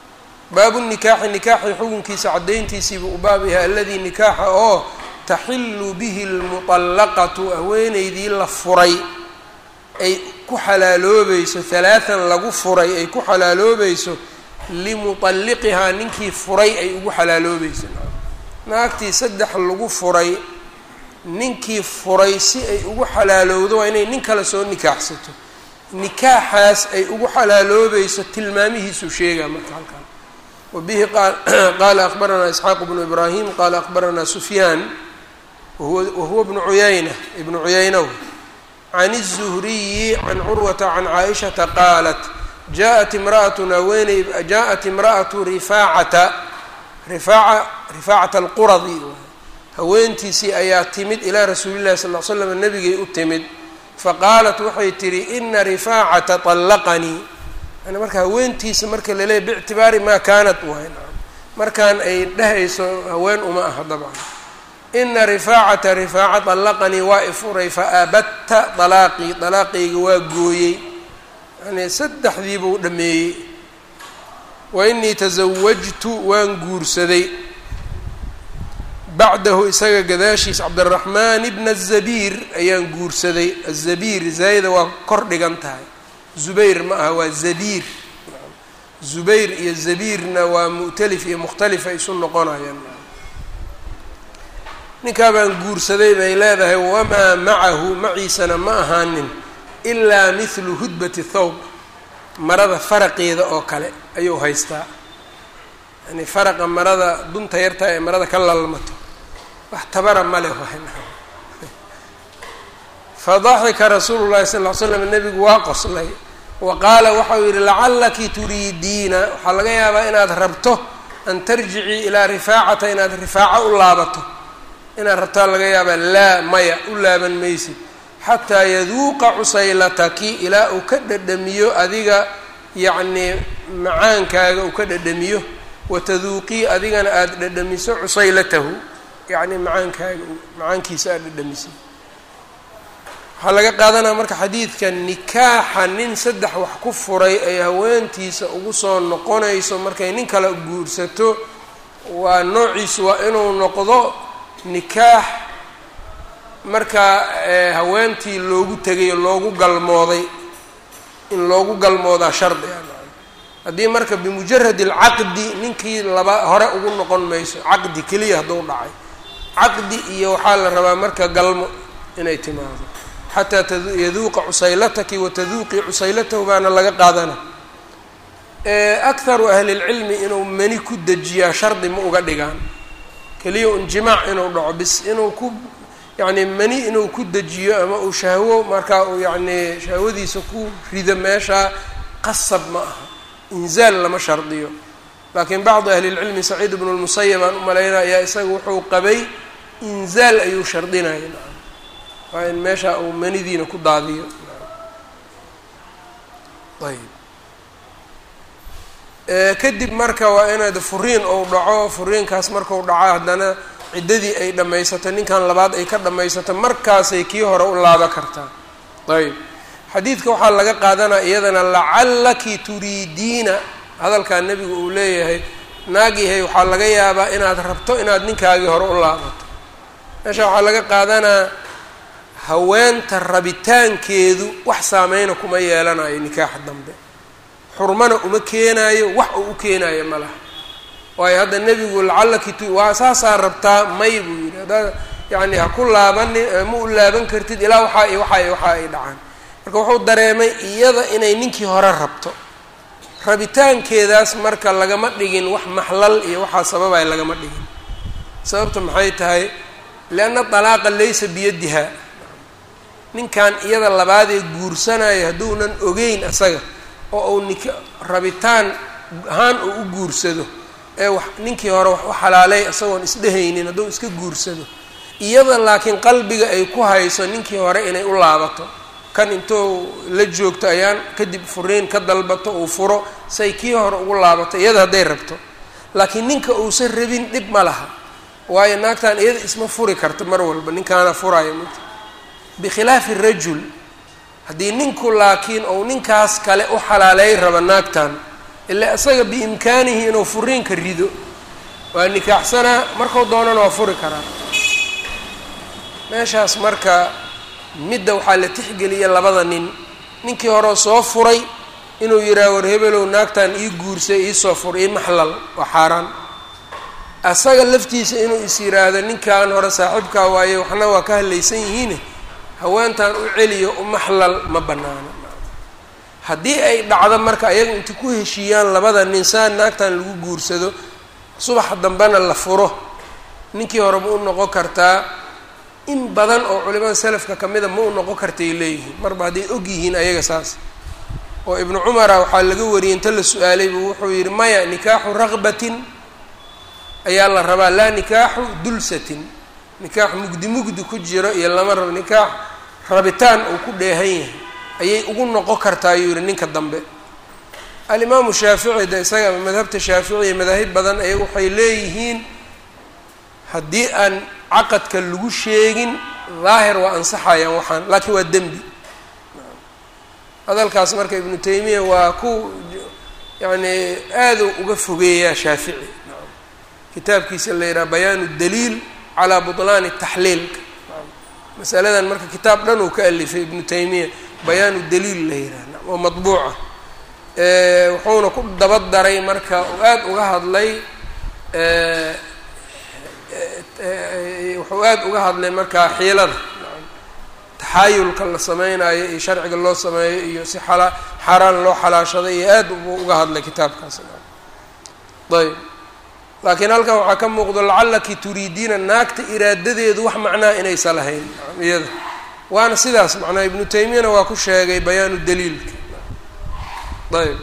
Speaker 1: baabu nikaaxi nikaaxi xukunkiisa caddayntiisiibuu u baab yahay aladii nikaaxa oo taxilu bihi lmuطallaqatu haweeneydii la furay ay ku xalaaloobayso halaathan lagu furay ay ku xalaaloobayso limuطalliqihaa ninkii furay ay ugu xalaaloobayso naagtii saddex lagu furay ninkii furay si ay ugu xalaalowdo waa inay nin kale soo nikaaxsato nikaaxaas ay ugu xalaaloobayso tilmaamihiisuu sheegaa marka halkaan wabihi qaala akbaranaa isxaaq bnu ibraahim qaala akbaranaa sufyaan wahuwa bnu cuyayna ibnu cuyayna can الzuhriyi can curwata can caaishata qaalat jaءat imra'atun haweeney jaءat imra'atu rifaacata rifaaca rifaacata alquradi haweentiisii ayaa timid ilaa rasuuli llahi sal l slam nabigay u timid faqaalat waxay tihi ina rifaacata طallaqanii yani marka haweentiisa marka laleeyahy bictibaari maa kaanat waay markaan ay dhehayso haween uma aha dabcan ina rifaacata rifaaca طallaqanii waa ifuray faabadta طalaaqii طalaaqayga waa gooyey yani saddexdiibuu dhameeyey wa inii tasawajtu waan guursaday bacdahu isaga gadaashiis cabdiraxmaan bna azabiir ayaan guursaday azabiir zaayida waa kor dhigan tahay zubayr ma aha waa zabiir zubayr iyo zabiirna waa mu'talif iyo mukhtalifa isu noqonayaan ninkaa baan guursaday bay leedahay wamaa macahu maciisana ma ahaanin ilaa mithlu hudbati thawb marada faraqeeda oo kale ayuu haystaa yani faraqa marada dunta yartaa ee marada ka lalmato wax tabara ma leh fadaxika rasuulu llahi sal ll ly slam nebigu waa qoslay wa qaala waxau yidhi lacallaki turiidiina waxaa laga yaabaa inaad rabto an tarjicii ilaa rifaacata inaad rifaaco u laabato inaad rabtaa laga yaabaa laa maya u laaban maysid xataa yaduuqa cusaylataki ilaa uu ka dhadhamiyo adiga yacnii macaankaaga uu ka dhadhamiyo wataduuqii adigana aada dhadhamiso cusaylatahu yacni macaankaaga macaankiisa aada dhadhamisay waxaa laga qaadanaya marka xadiidka nikaaxa nin saddex wax ku furay ay haweentiisa ugu soo noqonayso markay nin kale guursato waa noociisu waa inuu noqdo nikaax markaa haweentii loogu tegay loogu galmooday in loogu galmoodaa shardi a haddii marka bimujarad alcaqdi ninkii laba hore ugu noqon mayso caqdi keliya hadduu dhacay caqdi iyo waxaa la rabaa marka galmo inay timaado xataa yaduuqa cusaylataki wataduuqii cusaylatahu baana laga qaadana akharu ahli lcilmi inuu mani ku dejiyaa shardi ma uga dhigaan keliya un jimaac inuu dhaco bis inuu ku yacni mani inuu ku dejiyo ama uu shahwo markaa uu yacni shahwadiisa ku rido meeshaa qasab ma aha inzaal lama shardiyo laakiin bacdu ahli lcilmi saciid bnu lmusayab aan u malaynaya ayaa isaga wuxuu qabay inzaal ayuu shardinaya waa in meesha uu manidiina ku daadiyo ayb kadib marka waa inaad furiin ou dhaco furiinkaas markau dhaco haddana ciddadii ay dhammaysato ninkan labaad ay ka dhammaysato markaasay kii hore u laaba kartaa ayb xadiidka waxaa laga qaadanaya iyadana lacallaki turiidiina hadalkaa nebigu uu leeyahay naagihay waxaa laga yaabaa inaad rabto inaad ninkaagii hore u laabato meesha waxaa laga qaadanaa haweenta rabitaankeedu wax saameyna kuma yeelanayo nikaaxa dambe xurmana uma keenaayo wax uu u keenaayo ma laha waayo hadda nebigu lacallaki tu waa saasaa rabtaa may buu yidhi haddaad yacni ha ku laabani ma u laaban kartid ilaa waxaa i waxaa i waxaa ay dhacaan marka wuxuu dareemay iyada inay ninkii hore rabto rabitaankeedaas marka lagama dhigin wax maxlal iyo waxaa sababay lagama dhigin sababta maxay tahay lianna dalaaqa laysa biyadiha ninkan iyada labaadee guursanayo hadduunan ogeyn asaga oo uu nik rabitaan ahaan uu u guursado ee wax ninkii hore wax u xalaalay isagoon isdhehaynin hadduu iska guursado iyada laakiin qalbiga ay ku hayso ninkii hore inay u laabato kan intuu la joogto ayaan kadib furiin ka dalbato uu furo say kii hore ugu laabato iyada hadday rabto laakiin ninka uusan rabin dhib ma laha waayo naagtan iyada isma furi karto mar walba ninkaana furaayo mt bikhilaafi rajul haddii ninku laakiin ou ninkaas kale u xalaaleey rabo naagtan ila isaga biimkaanihi inuu furiinka rido waa nikaaxsanaa markuu doonana waa furi karaa meeshaas marka midda waxaa la tixgeliya labada nin ninkii hore soo furay inuu yidhaha war hebelow naagtan ii guursay iisoo fur ii maxlal waa xaaraan asaga laftiisa inuu is yidhaahdo ninkan hore saaxiibkaa waaye waxna waa ka hadlaysan yihiine haweentan u celiyo u maxlal ma banaano haddii ay dhacdo marka ayaga inta ku heshiiyaan labada nin saa naagtan lagu guursado subaxa dambena la furo ninkii hore ma u noqon kartaa in badan oo culimada selafka kamida ma u noqon kartay leeyihiin marba hadday og yihiin ayaga saas oo ibnu cumara waxaa laga wariyey inta la su-aalay buu wuxuu yidhi maya nikaaxu raqbatin ayaa la rabaa laa nikaaxu dulsatin nikaax mugdi mugdi ku jiro iyo lama rabo nikaax rabitaan uu ku dheehan yahay ayay ugu noqon kartaa ayuu yihi ninka dambe alimaamu shaafici de isaga madhabta shaaficiya madaahib badan ayaga waxay leeyihiin haddii aan caqadka lagu sheegin daahir waa ansaxayaan waxaan laakiin waa dembi hadalkaas marka ibnu taymiya waa ku yacni aada uga fogeeyaa shaafici kitaabkiisa la yidhaha bayaanu daliil calaa butlaani taxliilka masaladan marka kitaab dhan uu ka alifay ibnu taymiya bayaanu daliil la yidhaha oo matbuuca wuxuuna ku daba daray marka uu aada uga hadlay wuxuu aada uga hadlay markaa xiilada taxaayulka la sameynayo iyo sharciga loo sameeyo iyo si xala xaaraan loo xalaashaday iyo aad buu uga hadlay kitaabkaas ayb laakiin halkan waxaa ka muuqdo lacallaki turiidiina naagta iraadadeedu wax macnaha inaysa lahayn iyada waana sidaas macnaa ibnu taymiyana waa ku sheegay bayaanu daliilka ayb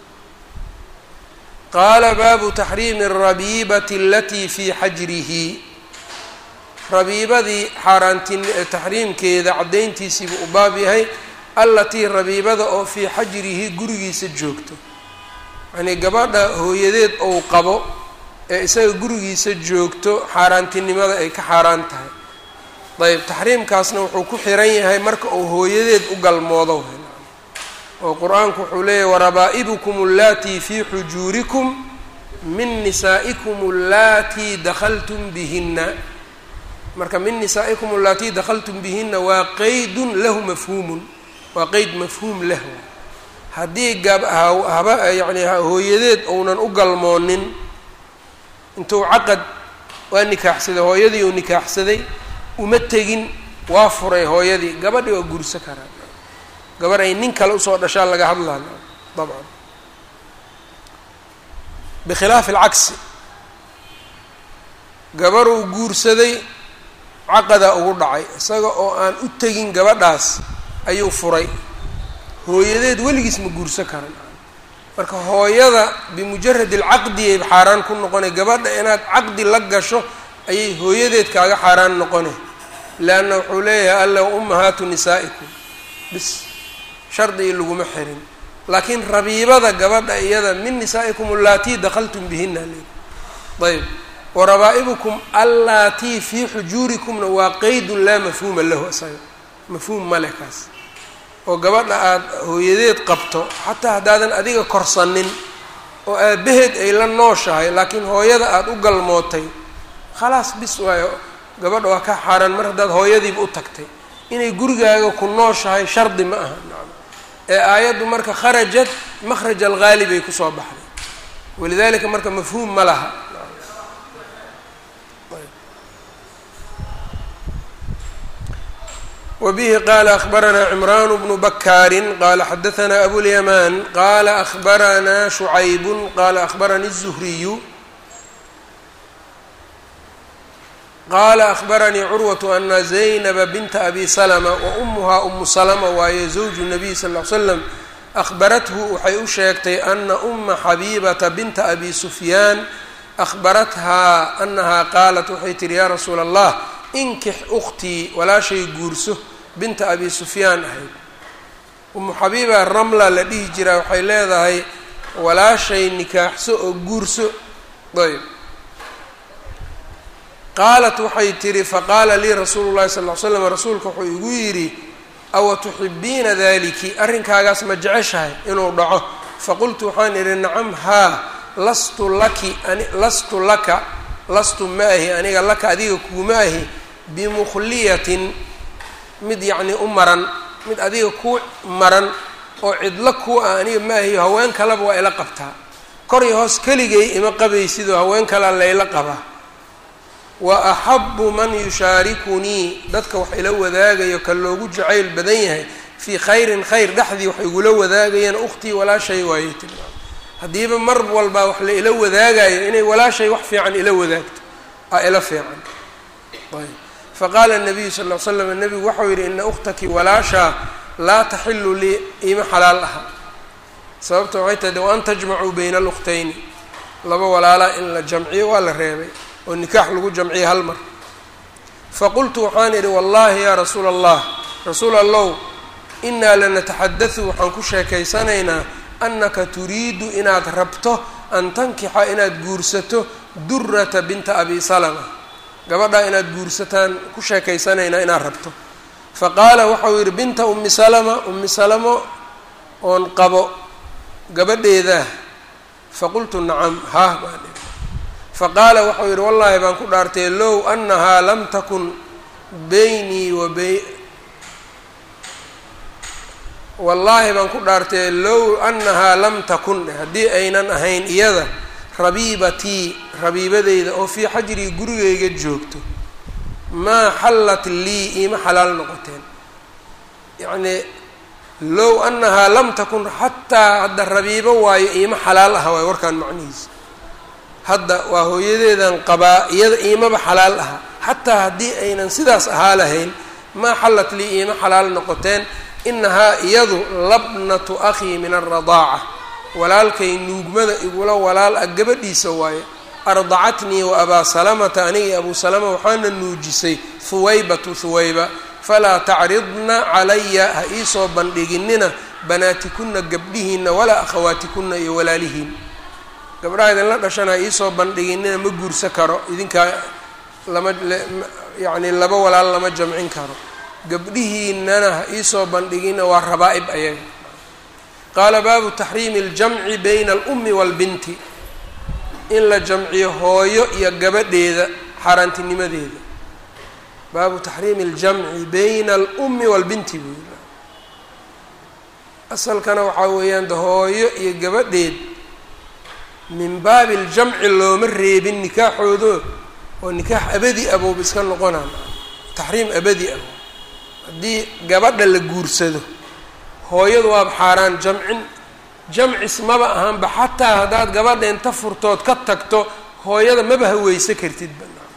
Speaker 1: qaala baabu taxriimi arabiibati alatii fii xajrihi rabiibadii xaaraantin taxriimkeeda caddayntiisiibuu u baab yahay allatii rabiibada oo fii xajrihi gurigiisa joogto yacnii gabadha hooyadeed ou qabo ee isaga gurigiisa joogto xaaraantinimada ay ka xaaraan tahay ayb taxriimkaasna wuxuu ku xiran yahay marka uu hooyadeed u galmoodo oo qur-aanku wuxuu leeyahy warabaa'ibukum allatii fii xujuurikum min nisaa'ikum allatii dakhaltum bihinna marka min nisaa'ikum allatii dakhaltum bihinna waa qeydun lahu mafhuumun waa qeyd mafhuum lah haddii gab haba yacni hooyadeed ounan u galmoonin intuu caqad waa nikaaxsaday hooyadii uu nikaaxsaday uma tegin waa furay hooyadii gabadhii waa gurso karaa gabarh ay nin kale usoo dhashaa laga hadlaa dabcan bikhilaafi alcagsi gabaruu guursaday caqadaa ugu dhacay isaga oo aan u tegin gabadhaas ayuu furay hooyadeed weligiis ma guurso karan marka hooyada bimujarad alcaqdiyay xaaraan ku noqonay gabadha inaad caqdi la gasho ayay hooyadeed kaaga xaaraan noqonay leanna wuxuu leeyahay alla ummahaatu nisaa'ikum bis shardigii laguma xirin laakiin rabiibada gabadha iyada min nisaa'ikum allaatii dakhaltum bihina le ayb warabaa'ibukum allaatii fii xujuurikumna waa qeydun laa mafhuuma lahu isaga mafhuum male kaas oo gabadha aada hooyadeed qabto xataa haddaadan adiga korsanin oo aabbaheed ay la nooshahay laakiin hooyada aada u galmootay khalaas bis waayo gabadha waa ka xaaraan mar haddaad hooyadiiba u tagtay inay gurigaaga ku nooshahay shardi ma aha ee aayaddu marka kharajat makhraj alghaali bay kusoo baxday walidalika marka mafhuum ma laha wbihi qala akhbaranaa cimraan bnu bakaari qala xadaanaa abulyamaan qala akhbaranaa shucaybu qala akhbaranii الzuhriyu qala akhbaranii curwatu ana zaynaba binta abi salma wa umuhaa umu salma waaye zawju nabiy sal l slam akhbarathu waxay u sheegtay ana uma xabiibata binta abi sufyaan akhbarathaa anahaa qaalat waxay tihi ya rasuula allah inkix ukhtii walaashay guurso binta abi sufyaan ahayd umu xabiiba ramla la dhihi jiraa waxay leedahay walaashay nikaaxso oo guurso ayb qaalat waxay tihi faqaala lii rasuulu llahi sal ll slam rasuulka wuxuu igu yidhi awa tuxibiina daliki arrinkaagaas ma jeceshahay inuu dhaco faqultu waxaan idhi nacam haa lastu laki ani lastu laka lastu ma ahi aniga laka adiga kuuma ahi bimukhliyatin mid yacnii u maran mid adiga ku maran oo cidlo kuu ah aniga ma ahiyo haween kaleba waa ila qabtaa kor iyo hoos keligay ima qabaysidoo haween kalea layla qabaa wa axabu man yushaarikunii dadka wax ila wadaagayo ka loogu jacayl badan yahay fii khayrin khayr dhexdii wax igula wadaagayaan ukhtii walaashay waayey tilmaam haddiiba mar walbaa wax la ila wadaagayo inay walaashay wax fiican ila wadaagto aa ila fiican ayb faqaala nabiyu sal ll slam nabigu waxau yidhi ina ukhtaki walaashaa laa taxilu lii ima xalaal aha sababta waxay tahay de wa an tajmacuu bayna alukhtayni laba walaalaa in la jamciyo waa la reebay oo nikaax lagu jamciyo hal mar faqultu waxaan idhi wallahi yaa rasuula allah rasuul allow inaa lanataxadatu waxaan ku sheekaysanaynaa annaka turiidu inaad rabto an tankixa inaad guursato durata binta abi salama gabadhaa inaad guursataan ku sheekaysanaynaa inaad rabto fa qaala waxau yidhi binta ummi salama ummi salamo oon qabo gabadheedaa faqultu nacam haah baan idhi faqaala waxau yidhi wallaahi baan ku dhaartay low annahaa lam takun beynii wa bay wallaahi baan ku dhaartay low annahaa lam takun haddii aynan ahayn iyada rabiibatii rabiibadeyda oo fii xajrii gurigayga joogto maa xallat lii iima xalaal noqoteen yacnii low annahaa lam takun xataa hadda rabiibo waayo iima xalaal aha waayo warkaan macnihiisa hadda waa hooyadeedan qabaa iyada iimaba xalaal aha xataa haddii aynan sidaas ahaa lahayn maa xallat lii iima xalaal noqoteen inahaa iyadu labnatu akhii min alradaaca walaalkay nuugmada igula walaal ah gabadhiisa waaye ardacatnii wa abaa salamata aniga iyo abuu salama waxaana nuujisay huwaybatu huwayba falaa tacridna calaya ha iisoo bandhiginina banaatikunna gabdhihiinna walaa akhawaatikunna iyo walaalihiin gabdhaha idinla dhashana ha iisoo bandhiginina ma guursa karo idinkaa lama yacni laba walaal lama jamcin karo gabdhihiinana ha iisoo bandhigina waa rabaa-ib ayaga qaala baabu taxriimi اljamci bayna alummi wاlbinti in la jamciyo hooyo iyo gabadheeda xaaraantinimadeeda baabu taxriimi اljamci bayna alummi wاlbinti buu yiri asalkana waxaa weeyaan de hooyo iyo gabadheed min baabi اljamci looma reebin nikaaxoodo oo nikaax abadi abooba iska noqonaan taxriim abadi ah haddii gabadha la guursado hooyadu waaba xaaraan jamcin jamcis maba ahaanba xataa haddaad gabadha inta furtood ka tagto hooyada maba haweysa kartid banaan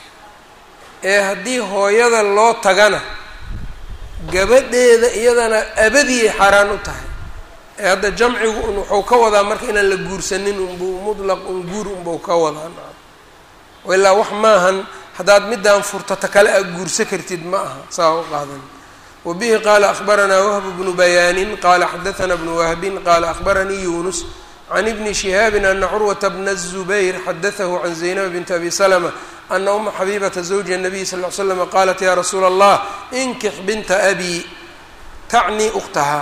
Speaker 1: ee haddii hooyada loo tagana gabadheeda iyadana abadiyay xaaraan u tahay ee hadda jamcigu un wuxuu ka wadaa marka inaan la guursanin unbuu mutlaq un guur unbuu ka wadaa ilaa wax maahan haddaad midaan furtata kale a guursa kartid ma aha saa u qaadan wabihi qaala akhbaranaa wahb bnu bayaanin qaala xadaثna bnu wahbin qaala akhbaranii yunus can ibni shihaabin ana curwata bna الzubayr xadaثahu can zaynab bint abi slma ana uma xabibata zawji الnabiy sal ly slm qaalat ya rasuula allah inkix binta abi tacni ukhtahaa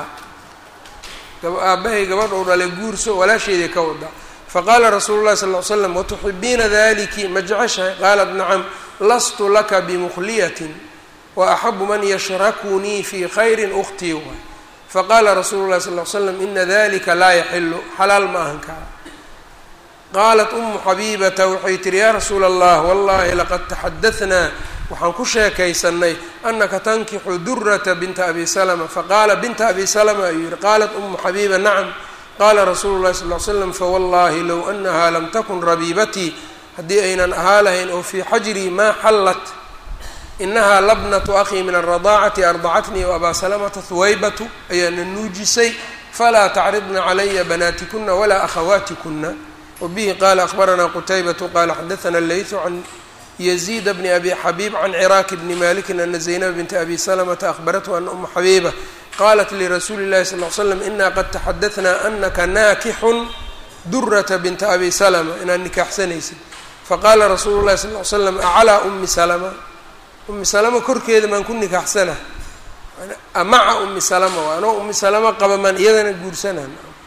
Speaker 1: aabbahay gabadhou dhalay guurso walaasheeday ka wada faqaala rasuulu llahi sal ly slam watuxibiina daliki ma jeceshahay qaalat nacam lastu laka bimukhliyatin wa axabu man yashrakunii fii khayrin ukhtii waay faqaala rasuulu llahi sal ly slam ina dalika laa yaxilu xalaal ma ahan kaa qaalat umu xabiibata waxay tihi yaa rasuula allah wallahi laqad taxadahnaa waxaan ku sheekaysanay anaka tankixu durata binta abi salma faqaala binta abi salma ayuu yihi qaalat umu xabiiba nacam qaala rasuulu llahi sal ly slam fawallahi low anaha lam takun rabiibatii haddii aynan ahaa lahayn oo fii xajrii maa xallat inahaa labnatu akhii min alradaacati ardacatnii waabaa salamata huwaybatu ayaana nuujisay falaa tacridna calaya banaatikuna walaa akhawaatikuna wabihi qaala akhbaranaa qutaybatu qaala xadaana leytu can yaziid bni abi xabiib can ciraaki bni malikin ana zaynab binta abi salamata ahbarathu ana uma xabiiba qaalat lirasuuli llahi sal l slam ina qad taxadaثna anaka naakixun durata binta abi salma inaad nikaaxsanaysid faqaala rasuulu llahi sal l slam aclaa umi salama umi salama korkeeda maan ku nikaaxsana maca umi salama waa anoo umi salama qaba maan iyadana guursanaan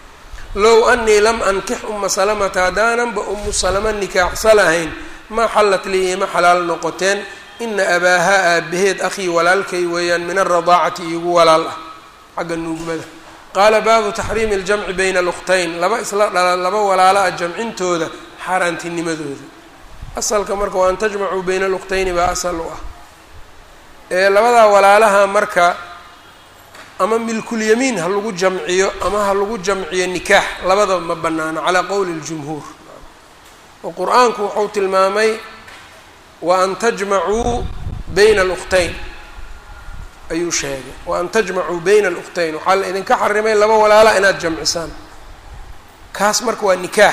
Speaker 1: low anii lam ankix uma salamata haddaananba umu salama nikaaxsa lahayn maa xallat lii ima xalaal noqoteen ina abaahaa aabaheed akhii walaalkay weeyaan min alradaacati iigu walaal ah xagga nuugmada qaala baabu taxriimi aljamci bayna alukhtayn laba isla dhala laba walaala ah jamcintooda xaaraantinimadooda asalka marka waa an tajmacuu bayna alukhtayni baa asal u ah ee labadaa walaalaha marka ama milkulyamiin ha lagu jamciyo ama ha lagu jamciyo nikaax labadaba ma banaano calaa qowli اljumhuur oo qur-aanku wuxuu tilmaamay wa an tajmacuu bayna alukhtayn ayuu sheegay wa an tajmacuu bayna alukhtayn waxaa la idinka xarimay laba walaala inaad jamcisaan kaas marka waa nikaax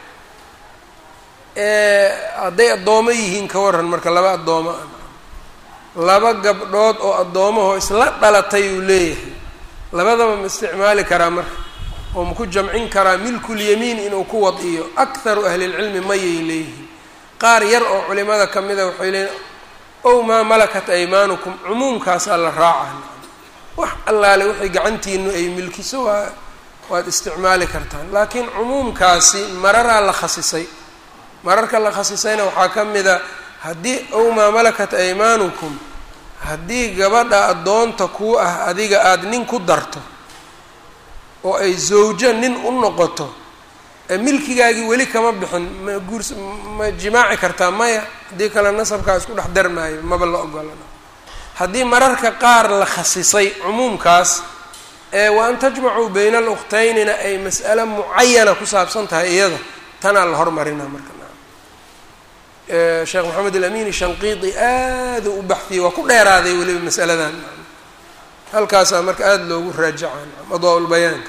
Speaker 1: hadday addoomo yihiin ka waran marka laba addoomo ah laba gabdhood oo addoomaho isla dhalatay uu leeyahay labadaba ma isticmaali karaa marka oo ma ku jamcin karaa milkulyamiin inuu ku wadiyo akharu ahlilcilmi mayay leeyihiin qaar yar oo culimada ka mida waxay leeyihin ow maa malakat aymaanukum cumuumkaasaa la raacaa wax allaale waxay gacantiinu ay milkiso waa waad isticmaali kartaan laakiin cumuumkaasi mararaa la khasisay mararka la khasisayna waxaa ka mida haddii ow maa malakat aymaanukum haddii gabadha addoonta kuu ah adiga aada nin ku darto oo ay zawjo nin u noqoto ee milkigaagii weli kama bixin ma guurs ma jimaaci kartaa maya haddii kale nasabkaa isku dhex darmaayo maba la ogolana haddii mararka qaar la khasisay cumuumkaas ee wa an tajmacuu bayna alukhtaynina ay mas'ale mucayana ku saabsan tahay iyada tanaa la hormarinaa marka sheekh maxamed alamin shanqiidi aada u baxiyey waa ku dheeraaday weliba masaladan halkaasaa marka aada loogu raajacaa adaa lbayaanka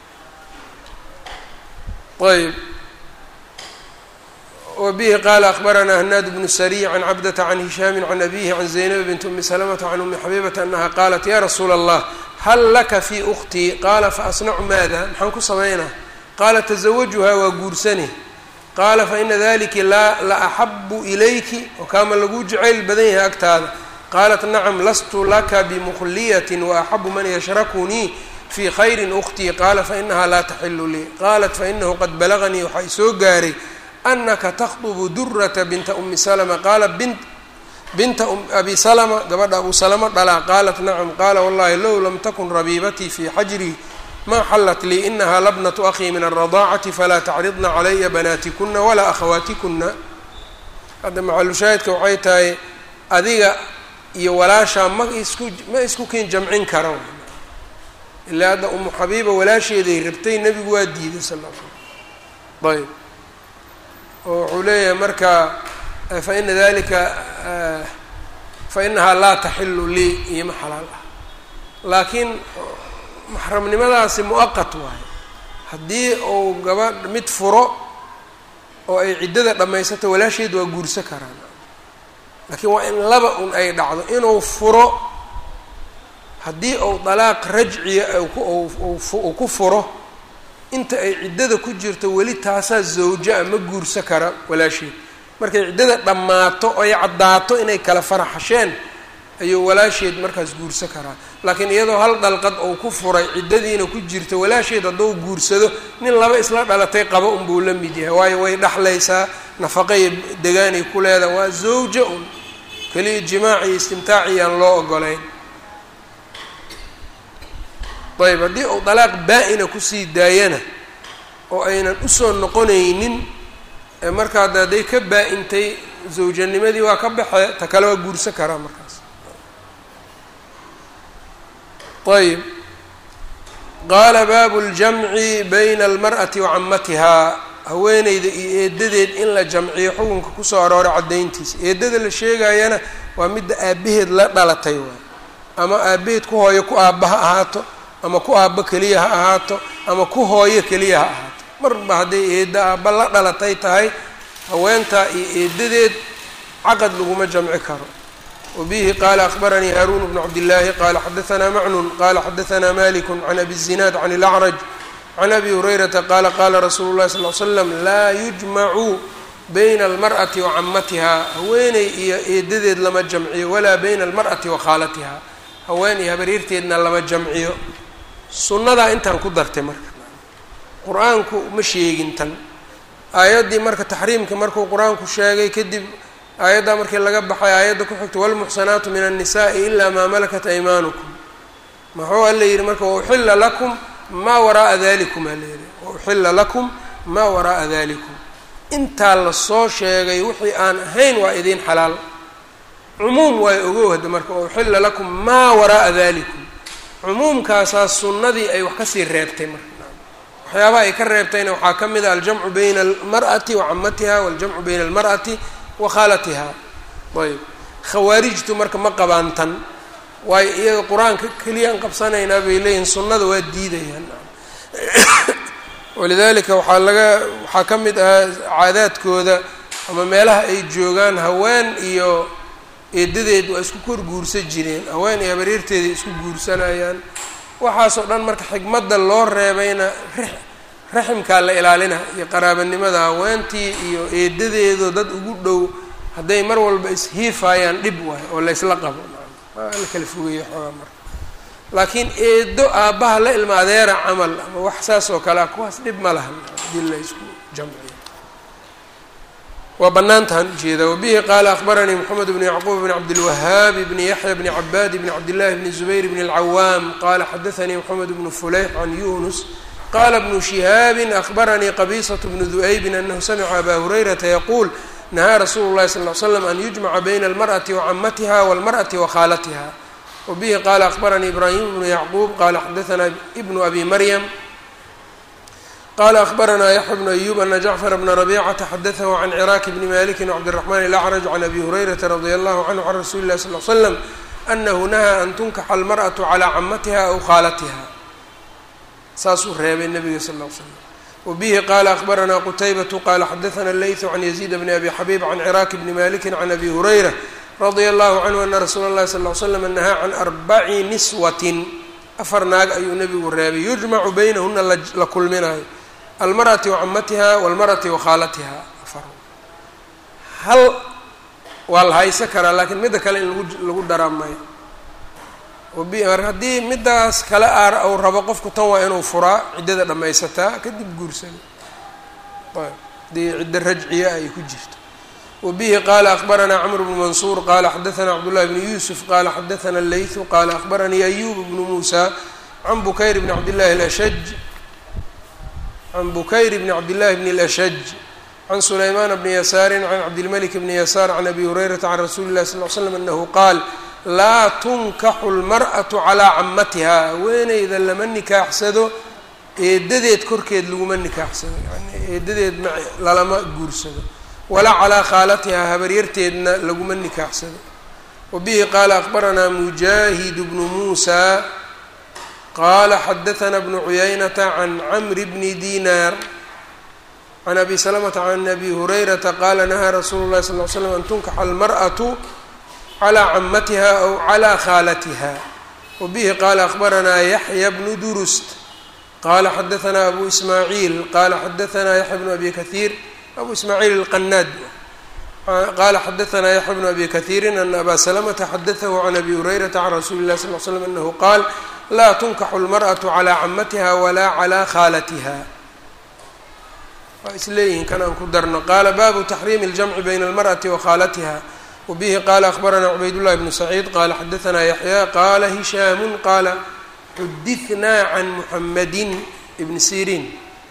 Speaker 1: ayb wbihi qala akbaranaa hanaad bnu sariy can cabdata can hishaami can abihi can zaynab bint umi salamata can umi xabiibata anaha qaalat ya rasuula allah hal laka fi uktii qaala faasnacu maada maxaan ku samaynaa qaala tazawajuhaa waa guursani qaala faina dalika la la axabu ilayki oo kaama laguu jacayl badan yahay agtaada qaalat nacam lastu laka bimukhliyatin waaxabu man yashrakunii fii khayrin uktii qaala fainaha laa taxilu lii qaalat fainahu qad balaganii waxaa isoo gaaray anaka takhdubu durata binta umi salma qaala bin binta abi salma gabadha abu salama dhalaa qaalat nacam qaala wallahi low lam takun rabiibatii fii xajrii ma xallat lii inaha labnatu akhii min alradaacati falaa tacridna calaya banaatikuna walaa akhawaatikuna hadda maxalushaahidka waxay tahay adiga iyo walaashaa ma isku ma isku kin jamcin kara ilaa hadda umu xabiiba walaasheeday rabtay nebigu waa diiday sal l slam ayb oo wuxuu leeyahay marka faina dalika fainahaa laa taxilu lii iyoma xalaal ah laakiin maxramnimadaasi mu-aqat waayo haddii uu gabadh mid furo oo ay ciddada dhammaysato walaasheed waa guurso karaan laakiin waa in laba un ay dhacdo inuu furo haddii uu dalaaq rajciya uu ku furo inta ay ciddada ku jirto weli taasaa zawja-a ma guurso kara walaasheed markay ciddada dhammaato oy caddaato inay kala faraxasheen ayuu walaasheed markaas guurso karaa laakiin iyadoo hal dhalqad uu ku furay ciddadiina ku jirto walaasheed hadduu guursado nin laba isla dhalatay qaba unbuu la mid yahay waayo way dhexlaysaa nafaqaiyo degaanay ku leedaha waa zawja un keliya jimaaci iyo istimtaaci aan loo ogolayn ayb haddii uu dalaaq baa-ina kusii daayana oo aynan usoo noqonaynin markaa de hadday ka baa-intay zawjanimadii waa ka baxe ta kale waa guursan karaa markaas ayb qaala baabu ljamci bayna almar'ati wa camatihaa haweeneyda iyo eedadeed in la jamciyo xukunka kusoo arooray caddayntiisa eedada la sheegayana waa midda aabaheed la dhalatay waay ama aabaheed ku hooyo ku aabba ha ahaato ama ku aabbo keliya ha ahaato ama ku hooyo keliya ha ahaato marba hadday eedda aabba la dhalatay tahay haweentaa iyo eedadeed caqad laguma jamci karo wabihi qaala akbaranii haaruun bnu cabdillaahi qaala xadaanaa macnun qaala xadaanaa maliku can abi zinaad can ilacraj can abi hurayrata qaala qaala rasuulu llahi sal l slam laa yujmacu bayna almar'ati wa camatiha haweeney iyo eedadeed lama jamciyo walaa bayna almar'ati wa khaalatiha haween iyo habaryarteedna lama jamciyo sunnadaa intaan ku dartay marka qur-aanku ma sheegin tan aayaddii marka taxriimka markuu qur-aanku sheegay kadib aayaddaa markii laga baxay aayadda ku xigta walmuxsanaatu min annisaai ilaa maa malakat aymaanukum muxuu alla yidhi marka wauxilla lakum maa waraaa dalikum ala yidhi wauxilla lakum maa waraaa dalikum intaa lasoo sheegay wixii aan ahayn waa idiin xalaal cumuum waay ogow hadda marka wauxilla lakum maa waraaa dalikum cumuumkaasaa sunnadii ay wax kasii reebtay marka waxyaabaha ay ka reebtayna waxaa ka mid a aljamcu bayna almar'ati wa camatiha waaljamcu bayna almar'ati wa khaalatiha ayb khawaarijtu marka ma qabaan tan waayo iyaga qur-aanka keliyaan qabsanaynaa bay leeyihin sunnada waa diidayaan walidalika waxaa laga waxaa ka mid ahaa caadaadkooda ama meelaha ay joogaan haween iyo eedadeed waa isku kor guursan jireen haween iyo habareerteeday isku guursanayaan waxaasoo dhan marka xigmadda loo reebayna raximkaa la ilaalina iyo qaraabanimada haweentii iyo eedadeedo dad ugu dhow hadday mar walba ishiifayaan dhib waayo oo laysla qabo waa la kala fogeeyo xoogaa marka laakiin eedo aabbaha la ilma adeera camal ama wax saas oo kale ah kuwaas dhib ma lahan hadii la isku jamciyo waa banaantahan ujeeda wabihi qaala akbaranii moxamed bn yacquub bn cabdilwahaab bni yaxya bni cabaad bni cabdillahi bni zubayr bni اlcawaam qala xadaanii moxamed bnu fuleyx can yunus qala bnu shihaabi akbaranii qabisaة bnu du'aybin anahu samica aba hurayrata yaquul nahaa rasuulu llahi sal l slam an yujmaca bayna almarأati wacamatiha walmarأati wakhaalatiha wabihi qala akbaranii ibrahim bnu yacquub qala xadaanaa ibnu abi maryam qala akbaranaa yaxya bnu ayub ana jacfar bna rabicata xadatahu can ciraaki bni maliki wcabdiraxman ilacraj can abi hurayrata radia allahu canhu can rasuli illahi sal l slam anahu nahaa an tunkaxa almar'atu calaa camatiha aw khaalatiha saasuu reebay nabiga sal l slam wabihi qala akbaranaa qutaybatu qala xadaana leytu can yaziid bni abi xabiib can ciraaki bni maliki can abi hurayra radia allahu canhu ana rasuula اllahi sal l slam nahaa can arbaci niswatin afar naag ayuu nabigu reebay yujmacu baynahuna la kulminayo almarأati wacamatiha walmarأati wakhaalatiha afar hal waa la haysan karaa laakiin midda kale in lagu lagu daraa mayo mar haddii middaas kale aar uu rabo qofku tan waa inuu furaa ciddada dhammaysataa kadib guursado ayb haddii ciddo rajciya ay ku jirto wabihi qaala akbaranaa cmr bnu mansuur qala xadaanaa cabdullahi bnu yuusuf qala xadaana leytu qala akbaranii ayub bnu muusa can bukayr bni cabdillahi lashaj can bukayr bni cabdillahi bni اlashaj can sulaymaan bni yasaarin can cabdilmalik bni yasaar can abi hurayrata can rasuuli llahi sal l slam anahu qaal laa tunkaxu lmar'atu calaa camatiha haweeneyda lama nikaaxsado eedadeed korkeed laguma nikaaxsado yani eedadeed ma lalama guursado walaa calaa khaalatiha habaryarteedna laguma nikaaxsado wabihi qaala akbaranaa mujaahid bnu muusa qala xadaana bnu cuyaynata can camri bni dinar can abi salamata can abi hurayrata qala nahaa rasuulu llahi sal l slam an tunkaxa almar'atu calaa camatiha aw calaa khaalatiha wabihi qaala akbaranaa yaxya bnu durust qala xadaanaa abu ismaaciil qala xadaanaa yaxya bnu abi kahiir abu ismaaciil alqanaad qala xadaanaa yaxya bnu abi kahiirin ana aba salamata xadatahu can abi hurayrata can rasuuli llahi sal l slam anahu qaal laa tunkaxu lmar'atu calaa camatiha walaa calaa khaalatiha waa isleeyihin kan aan ku darno qaala baabu taxriimi اljamci bayna almar'ati wa khaalatiha wabihi qaala akbaranaa cubaydullahi bnu saciid qala xadaanaa yaxya qaala hishaamu qaala xudithnaa can muxamadin ibni siriin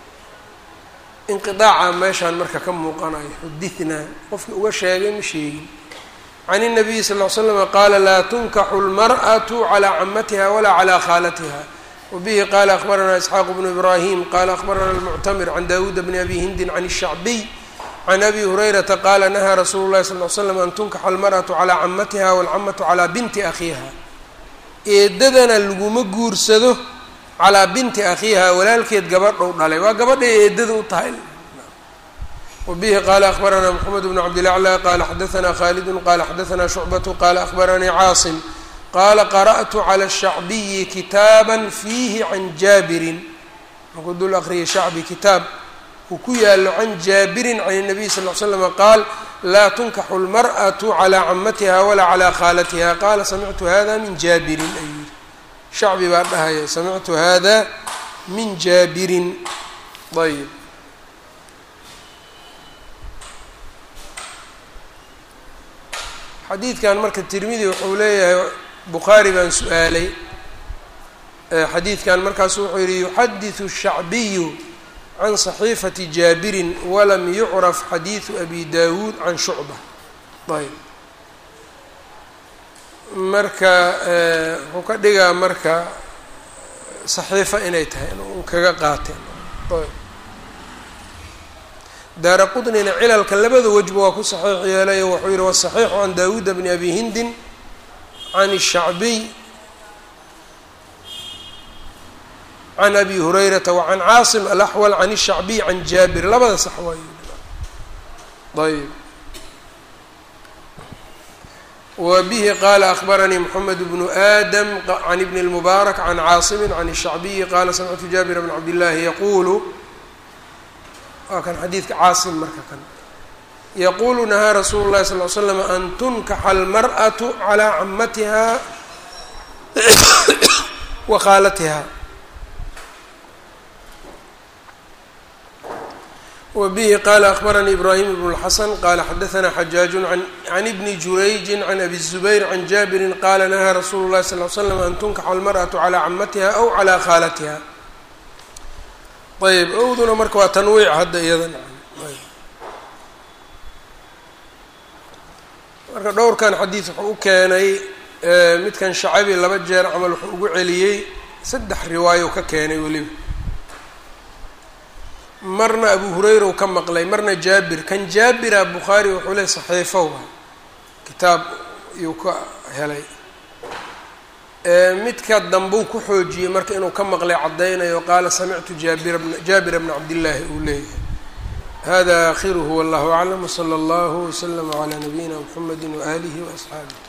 Speaker 1: inqiaaca meeshaan marka ka muuqanayo xudithnaa qofkii uga sheegay ma sheegin can الnabiyi sal ll slm qaala laa tunkaxu اlmarأaة calى camatiha walaa calى khaalatiha wabihi qala akbaranaa isxaaq bnu ibrahim qala akbarana اlmuctamir can dawuuda bni abi hindin can الshacbiy can abi hurayrata qala nahaa rasuulu lahi sal l slam an tunkaxa almarأaةu calى camatiha wاlcamatu calى binti akhiiha eedadana laguma guursado calaa binti akhiiha walaalkeed gabadhou dhalay waa gabadhay eedada u tahay wbihi qala akbaranaa mxamed bn cabdilaclى qala xadaanaa khalidu qala xadaanaa shucbatu qala akbaranii caasim qala qara'tu clى الshacbiyi kitaaba fiihi can jaabirin markuu dul aqriyay shacbi kitaab uu ku yaalo can jaabirin can الnabiy sal l slm qaal laa tunkaxu اlmarأaة calى camatiha walaa calى khaalatiha qala samictu hada min jaabirin ayuu yihi shacbi baa dhahaya samictu hada min jaabirin ayb xadiidkan marka tirmidi wuxuu leeyahay bukhaari baan su-aalay xadiidkan markaasu wuxuu yihi yuxadiثu الshacbiyu can صaxiifati jaabirin walam yucraf xadiiثu abi dawuud can shucba ayb marka wuxuu ka dhigaa marka saxiifo inay tahay in kaga qaateen ayb daara qطnina cilalka labada wejba waa ku saxiix yeelay wuxuu yihi waصaxiixu can dawuuda bni abi hindin can الshacbiy can abi hurayrata wacan caasim alaxwal can الshacbiy can jaabir labada sax waay ayb wa bihi qaala akbaranii mxamed bnu aadam can ibni اlmubaarak can caasimi can الshacbiyi qaala samictu jaabir bn cabd llaahi yaquulu waa kan xadiidka caasim marka kan yaquulu nahaa rasuulu llahi sal l slam an tunkaxa almar'atu calaa camatiha wa khaalatiha wa bihi qaala akbaranii ibraahim ibn اlxasan qaala xadaثna xajaaju can ibni jurayji can abi الzubayr can jaabirin qaala nahaa rasuulu llahi sal l slam an tunkaxa almar'atu calaa camatiha aw calaa khaalatiha ayb owduna marka waa tanwiic hadda iyadan marka dhowrkan xadiid wuxuu u keenay midkan shacabi laba jeer camal wuxuu ugu celiyey saddex riwaayo ka keenay weliba marna abu hurayra u ka maqlay marna jaabir kan jaabira bukhaari wuxuu leey saxiifo waay kitaab iyuu ka helay midka dambuu ku xoojiyey marka inuu ka maqlay caddaynayo qaala samictu jaabira jaabira bna cabdillaahi uu leeyahay hada aakhiruhu wallahu aclam wsala allahu wslama calaa nabiyina mxamedi waaalihi waasxaabih